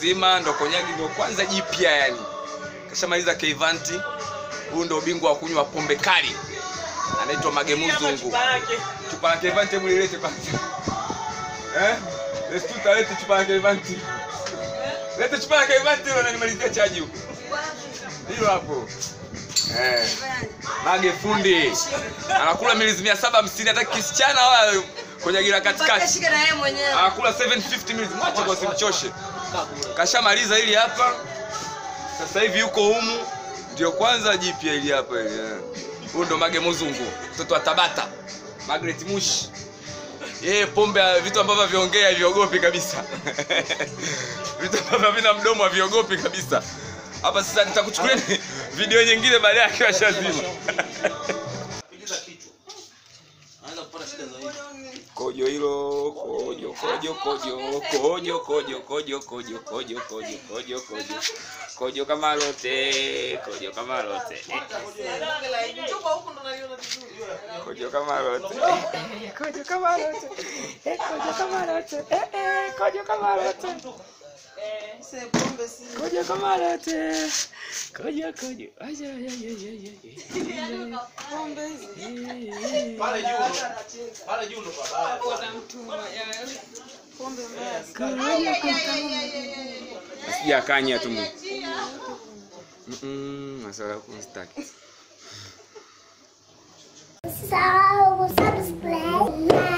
mzima, ndo konyagi ndo kwanza jipya yani. Kashamaliza Keivanti. Huyu ndo ubingwa wa kunywa pombe kali. Anaitwa Magemuzungu. Chupa la Keivanti hebu lilete kwanza. Eh? Let's tutalete chupa la Keivanti. Lete chupa la Keivanti hilo na nimalizia chaji huko. Hilo hapo. Eh. Mage fundi. Anakula milizi mia saba hamsini hata kisichana wala kwenye gira katikati. Shika na yeye mwenyewe. Anakula 750 milizi. Mwache kwa simchoshe. Kashamaliza hili hapa. Sasa hivi yuko humu. Ndio kwanza jipya hili hapa hili. eh. Huyu ndo Mage Muzungu, mtoto wa Tabata. Margaret Mushi. Yeye pombe vitu ambavyo viongea haviogopi kabisa. vitu ambavyo havina mdomo haviogopi kabisa. Hapa sasa nitakuchukulia video nyingine baadaye akiwa shazima. Kojo hilo, kojo, kojo, kojo, kojo, kojo, kojo, kojo, kojo, kojo, kojo, kojo. Kojo kama lote, kojo kama lote. Kojo kama lote. Kojo kama lote. Eh, Kojo kama lote. Eh, eh, kojo kama lote. Kojo kama lote. Kojo, kojo. Aja, aja, aja, aja, aja. Pale juu. Pale juu ndo pabaya. Sijakanya tu. Mm, masala kustaki. So, subscribe, like.